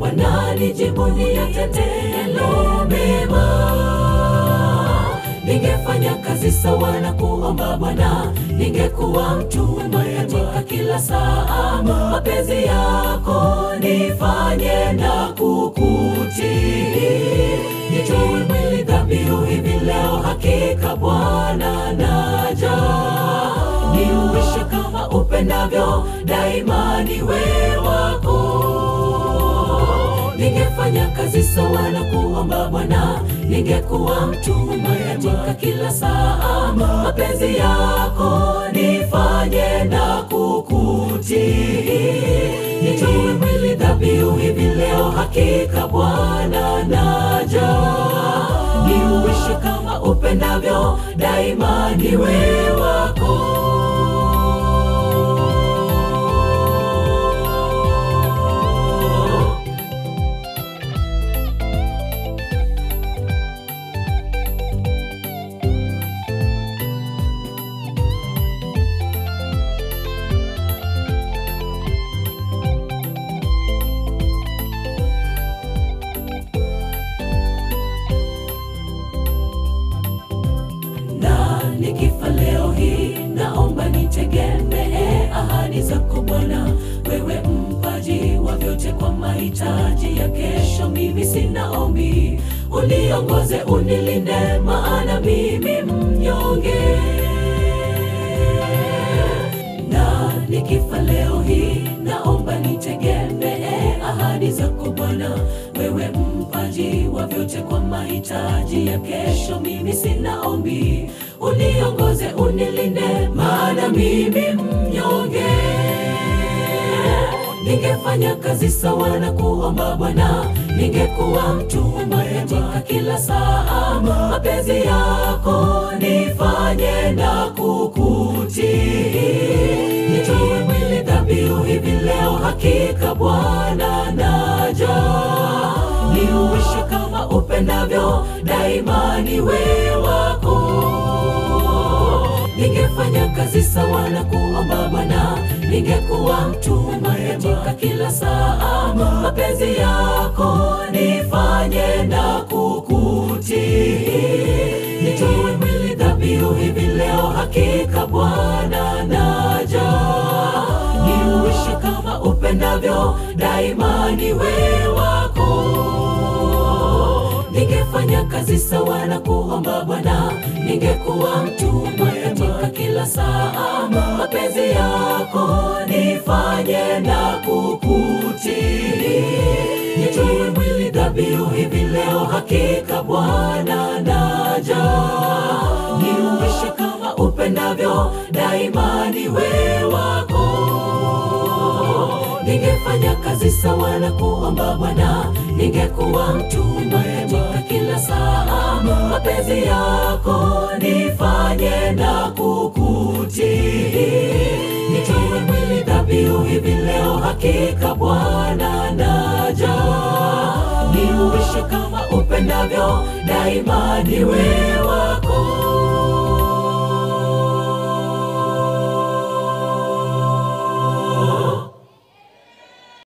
Bwana nijibu niyatendelo mema. Ningefanya kazi sawa na kuomba Bwana, ningekuwa mtumwa katika kila saa. Mapenzi yako nifanye na kukutii, nitoe mwili dhabihu hivi leo, hakika Bwana naja, niuishe kama upendavyo, daima niwe wako ningefanya kazi sawa na kuomba Bwana, ningekuwa mtumwa katika kila saa. Mapenzi yako nifanye na kukutii, nitoe mwili dhabihu hivi leo, hakika Bwana naja, niuishi kama upendavyo, daima niwe wako. na nikifa leo hii, naomba nitegemee ahadi zako Bwana, wewe mpaji wa vyote kwa mahitaji ya kesho. Mimi sina ombi, uniongoze, unilinde, maana mimi mnyonge na nikifa leo hii, naomba nitegemee ahadi zako Bwana, wewe mpaji wa vyote kwa mahitaji ya kesho. Mimi sina ombi, uniongoze, unilinde, maana mimi mnyonge. Ningefanya kazi sawa na kuomba Bwana, ningekuwa mtumwa katika kila saa. Mapenzi yako nifanye na kukutii, nitoe mwili dhabihu hivi leo, hakika Bwana naja, niuishe kama upendavyo, daima niwe wako ningefanya kazi sawa na kuomba Bwana, ningekuwa mtumwa katika kila saa. Mapenzi yako nifanye na kukutii, nitoe mwili dhabihu hivi leo, hakika Bwana naja, niuishi kama upendavyo, daima niwe wako ningefanya kazi sawa na kuomba Bwana, ningekuwa mtumwa katika kila saa. Mapenzi yako nifanye na kukutii, nitoe mwili dhabihu hivi leo, hakika Bwana naja, niuishe kama upendavyo, daima niwe wako ningefanya kazi sawa na kuomba Bwana, ningekuwa mtumwa katika kila saa. Mapenzi yako nifanye na kukutii, nitoe mwili dhabihu hivi leo, hakika Bwana naja, niuishe kama upendavyo, daima niwe wako.